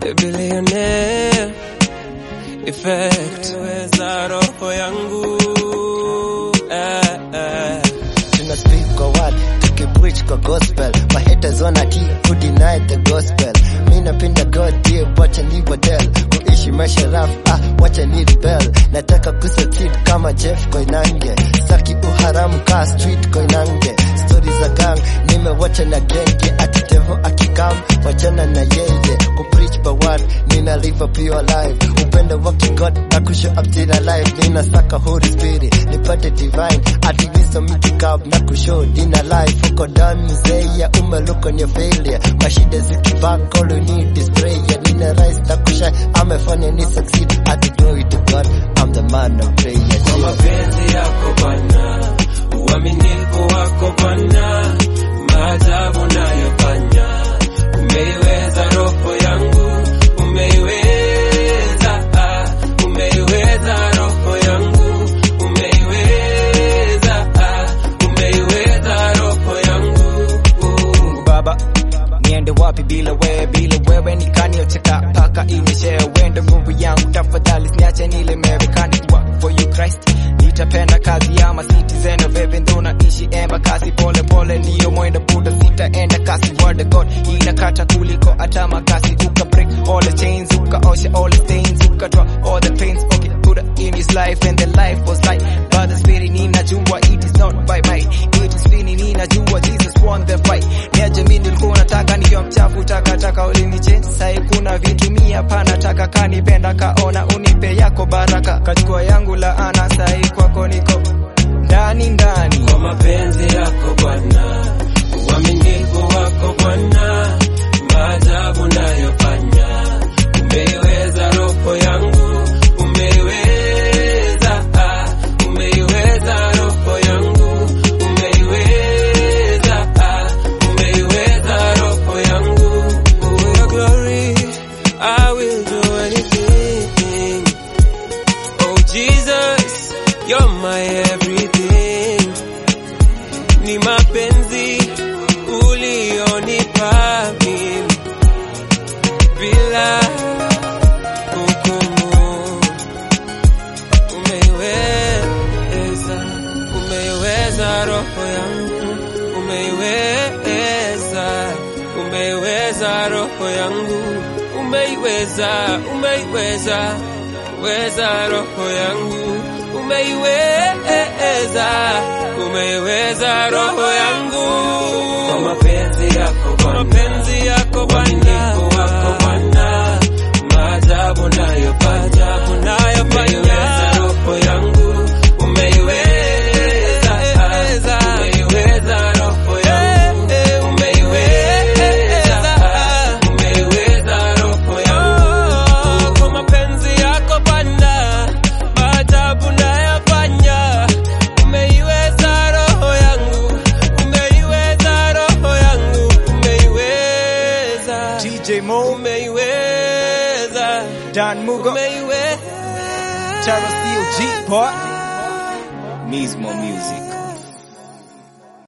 a billionaire effect weza roho yangu eh, eh. tuna speak kwa word tukipreach kwa gospel my haters wanna keep who deny the gospel mi napenda god dear wacha ni badel kuishi maisha raf ah wacha ni rebel nataka kusucceed kama Jeff Koinange saki uharamu ka street Koinange stories za gang nimewacha na genge ati devil akikam wachana na yeye kupreach kwa word nina live a pure life upendo wa God na kushow up till alive nina saka holy spirit nipate divine ati wisdom ikikab na kushow dina life uko down mzee umelook on your failure mashida zikibak all you need is prayer nina rise na kusha amefanya ni succeed ati glory to God I'm the man of prayer kwa mapenzi yako Bwana, uaminifu wako Bwana, maajabu nayofanya, umeiweza roho yangu, umeiweza, ah, umeiweza roho yangu, umeiweza, ah, umeiweza roho yangu. Mungu Baba, niende wapi bila wewe? Bila wewe nikaniocheka paka inyeshe wende nguvu yangu, tafadhali siniache nilemewe, kani work for you Christ. Nitapenda kazi ya ma citizen of heaven, ndo naishi emba kasi pole pole, ndiyo mwendo buda, sitaenda kasi. Word of God inakata kuliko hata makasi, uka break all the chains, ukaosha all the stains, ukatoa all the pains. Okay, Buddha in his life and the life was light, but the spirit ninajua it is not by might, it is feeling ninajua Jesus won the fight. Niaje mimi nilikuwa nataka nikiwa mchafu takataka ulinichange sai kuna vitu mia hapana taka kanipenda kaona unipe yako baraka kachukua yangu laana sai kwako niko ndani ndani kwa mapenzi yako Bwana, uaminifu wako Bwana, maajabu nayofanya, umeiweza roho yangu, umeiweza, ah, umeiweza roho yangu, umeiweza, ah, umeiweza roho yangu. For your glory, I will do anything. Oh Jesus, you're my everything. Ni mapenzi ulionipa mimi bila hukumu. Umeiweza, umeiweza roho yangu, umeiweza, umeiweza roho yangu, umeiweza, umeiweza, weza roho yangu, umeiweza, umeiweza roho yangu kwa mapenzi yako Bwana, mapenzi yako Bwana, wako Bwana, maajabu nayofanya, unayofanya roho yangu, umeiweza, umeiweza roho yangu, umeiweza, umeiweza roho yangu kwa mapenzi yako Bwana, maajabu nayofanya, umeiweza roho yangu, umeiweza roho yangu, umeiweza, DJ Mo umeiweza, Dan Mugo umeiweza. Charles Steel G Part Mismo Music